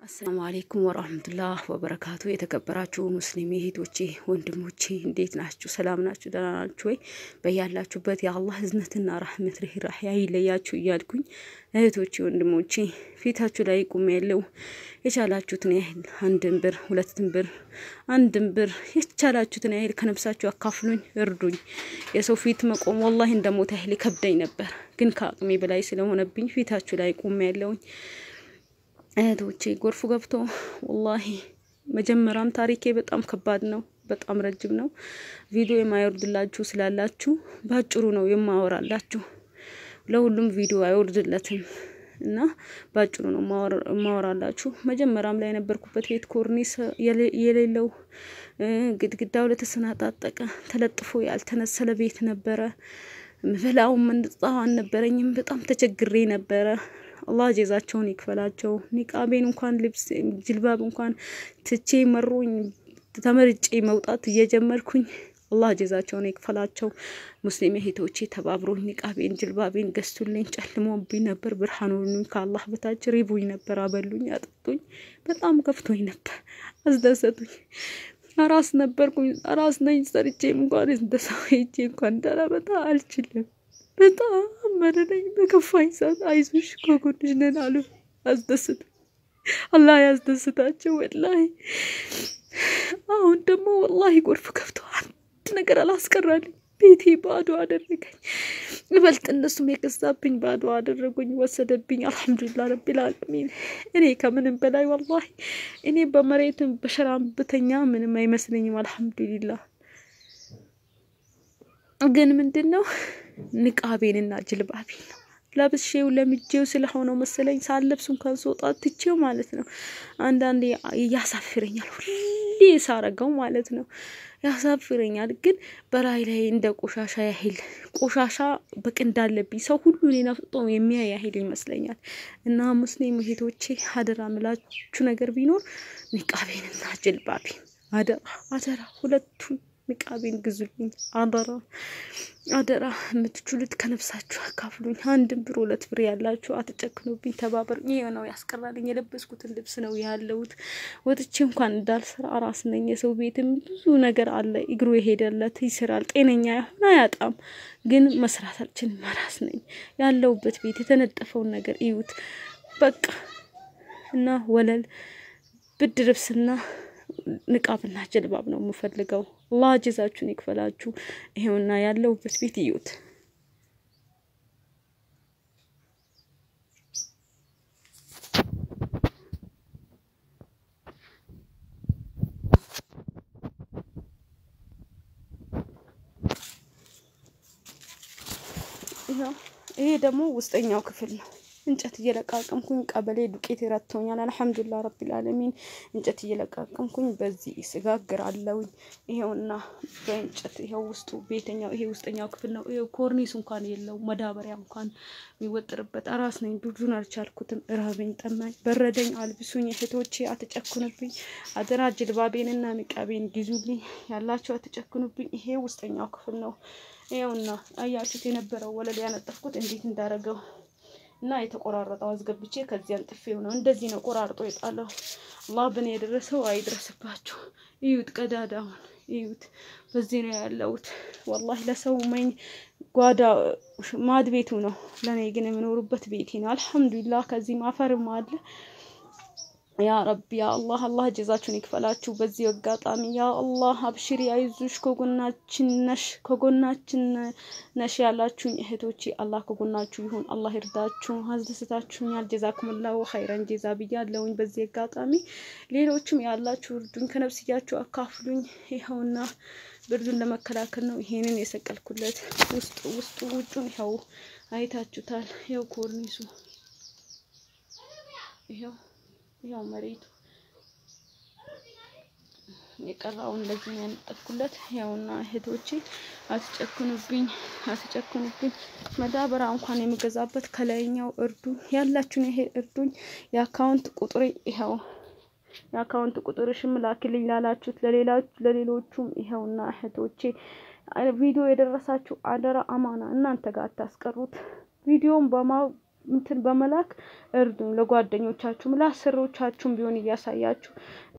አሰላሙ አሌይኩም ወራህመቱላህ ወበረካቱ። የተከበራችሁ ሙስሊም እህቶቼ ወንድሞቼ እንዴት ናችሁ? ሰላም ናችሁ? ደህና ናችሁ ወይ? በያላችሁበት የአላህ እዝነትና ራህመት ርህራሄ አይለያችሁ እያልኩኝ እህቶቼ ወንድሞቼ ፊታችሁ ላይ ቁም ያለው የቻላችሁትን ያህል አንድን ብር ሁለትን ብር አንድን ብር የቻላችሁትን ያህል ከነፍሳችሁ አካፍሉኝ፣ እርዱኝ። የሰው ፊት መቆም ወላሂ እንደሞት ያህል ይከብደኝ ነበር፣ ግን ከአቅሜ በላይ ስለሆነብኝ ፊታችሁ ላይ ቁም ያለውኝ እህቶቼ ጎርፉ ገብቶ ወላሂ መጀመሪያም ታሪኬ በጣም ከባድ ነው፣ በጣም ረጅም ነው። ቪዲዮ የማይወርድላችሁ ስላላችሁ ባጭሩ ነው የማወራላችሁ። ለሁሉም ቪዲዮ አይወርድለትም እና ባጭሩ ነው የማወራላችሁ። መጀመሪያም ላይ የነበርኩበት ቤት ኮርኒስ የሌለው ግድግዳው ለተሰናጣጠቀ ተለጥፎ ያልተነሰለ ቤት ነበረ። ምበላው ምንጣው አልነበረኝም። በጣም ተቸግሬ ነበረ። አላህ ጀዛቸውን ይክፈላቸው። ኒቃቤን እንኳን ልብስ ጅልባብ እንኳን ትቼ መሮኝ ተመርጬ መውጣት እየጀመርኩኝ አላህ ጀዛቸውን ይክፈላቸው። ሙስሊም እህቶቼ ተባብሮኝ ኒቃቤን ጅልባቤን ገዝቱልኝ። ጨልሞብኝ ነበር፣ ብርሃኑን ከአላህ በታች ሪቡኝ ነበር። አበሉኝ፣ አጠጡኝ። በጣም ከፍቶኝ ነበር፣ አስደሰቱኝ። አራስ ነበርኩኝ፣ አራስ ነኝ። ሰርቼም እንኳን እንደሰው ሄጄ እንኳን እንዳላመጣ አልችልም። በጣም መረረኝ። በከፋኝ ሰዓት አይዞሽ ከጎንሽ ነን አሉ። አስደስቱ አላህ ያስደስታቸው። ወላሂ አሁን ደግሞ ወላሂ ጎርፍ ከፍቶ አንድ ነገር አላስቀራልኝ። ቤቴ ባዶ አደረገኝ። ይበልጥ እነሱም የገዛብኝ ባዶ አደረጉኝ፣ ወሰደብኝ። አልሐምዱሊላህ ረቢል ዓለሚን። እኔ ከምንም በላይ ወላሂ እኔ በመሬትም በሸራም ብተኛ ምንም አይመስለኝም። አልሐምዱሊላህ ግን ምንድን ነው ንቃቤንና ጅልባቤን ነው ለብሼው ለምጄው ስለሆነው መሰለኝ ሳለብስ እንኳን ስወጣ ትቼው ማለት ነው። አንዳንዴ ያሳፍረኛል፣ ሁሌ ሳረገው ማለት ነው ያሳፍረኛል። ግን በላይ ላይ እንደ ቆሻሻ ያህል ቆሻሻ በቅ እንዳለብኝ ሰው ሁሉ እኔን አፍጥጦ የሚያይ ያህል ይመስለኛል። እና ሙስሊም እህቶቼ አደራ ምላችሁ ነገር ቢኖር ንቃቤንና ጅልባቤን አደራ አደራ ሁለቱን ንቃቤን ግዙልኝ። አደራ አደራ፣ የምትችሉት ከነፍሳችሁ አካፍሉኝ። አንድም ብር ሁለት ብር ያላችሁ አትጨክኑብኝ፣ ተባበር። ይሄ ነው ያስቀራልኝ። የለበስኩትን ልብስ ነው ያለሁት። ወጥቼ እንኳን እንዳልሰራ አራስ ነኝ። የሰው ቤትም ብዙ ነገር አለ። እግሩ የሄደለት ይስራል። ጤነኛ ያሁን አያጣም፣ ግን መስራት አልችልም። አራስ ነኝ። ያለሁበት ቤት የተነጠፈውን ነገር እዩት በቃ እና ወለል ብድ ልብስና ንቃብና ጀልባብ ነው የምፈልገው። አላህ ጀዛችሁን ይክፈላችሁ። ይሄውና ያለሁበት ቤት እዩት። ይሄ ደግሞ ውስጠኛው ክፍል ነው። እንጨት እየለቃቀምኩኝ ቀበሌ ዱቄት ይረቶኛል። አልሐምዱሊላህ ረቢል ዓለሚን እንጨት እየለቃቀምኩኝ በዚህ ስጋግር አለውኝ። ይሄውና በእንጨት ይሄው ውስጡ ቤተኛው ይሄ ውስጠኛው ክፍል ነው። ይሄው ኮርኒስ እንኳን የለው መዳበሪያ እንኳን የሚወጥርበት አራስ ነኝ። ብዙን አልቻልኩትም። እራበኝ፣ ጠማኝ፣ በረደኝ። አልብሱኝ እህቶቼ፣ አትጨክኑብኝ። አደራ ጅልባቤንና ንቃቤን ግዙልኝ። ያላችሁ አትጨክኑብኝ። ይሄ ውስጠኛው ክፍል ነው። ይሄውና አያችሁት የነበረው ወለል ያነጠፍኩት እንዴት እንዳረገው እና የተቆራረጠው አስገብቼ ከዚህ አንጥፌው ነው። እንደዚህ ነው ቆራርጦ የጣለው። አላህ በኔ የደረሰው አይድረስባችሁ። እዩት፣ ቀዳዳውን እዩት። በዚህ ነው ያለሁት። ወላሂ ለሰው መኝ ጓዳ ማድ ቤቱ ነው፣ ለእኔ ግን የምኖሩበት ቤቴ ነው። አልሐምዱሊላህ ከዚህም አፈርም አለ። ያ ረቢ ያ አላህ አላህ ጀዛችሁን ይክፈላችሁ። በዚህ አጋጣሚ ያ አላህ አብሽሪ፣ አይዞሽ፣ ከጎናችን ነሽ ከጎናችን ነሽ ያላችሁኝ እህቶቼ አላህ ከጎናችሁ ይሁን። አላህ ይርዳችሁ። አስደስታችሁኛል። ጀዛኩምላሁ ኸይረን ጀዛ ብያለሁኝ። በዚህ አጋጣሚ ሌሎችም ያላችሁ እርዱኝ፣ ከነፍስያችሁ አካፍሉኝ። ይኸውና ብርዱን ለመከላከል ነው ይሄንን የሰቀልኩለት። ውስጡ ውስጡ ውጩን ይኸው አይታችሁታል። ይኸው ኮርኒሱ ይኸው ያው መሬቱ የቀራውን እንደዚህ ነው ያነጠፍኩለት። ያውና እህቶቼ አትጨክኑብኝ፣ አትጨክኑብኝ። መዳበሪያ እንኳን የምገዛበት ከላይኛው እርዱኝ፣ ያላችሁን ይሄ እርዱኝ። የአካውንት ቁጥሬ ይኸው የአካውንት ቁጥርሽም ላኪልኝ ላላችሁት ለሌሎቹም ይኸውና እህቶቼ ቪዲዮ የደረሳችሁ አደራ አማና እናንተ ጋር አታስቀሩት። ቪዲዮን በማ እንትን በመላክ እርዱን። ለጓደኞቻችሁም ለአሰሪዎቻችሁም ቢሆን እያሳያችሁ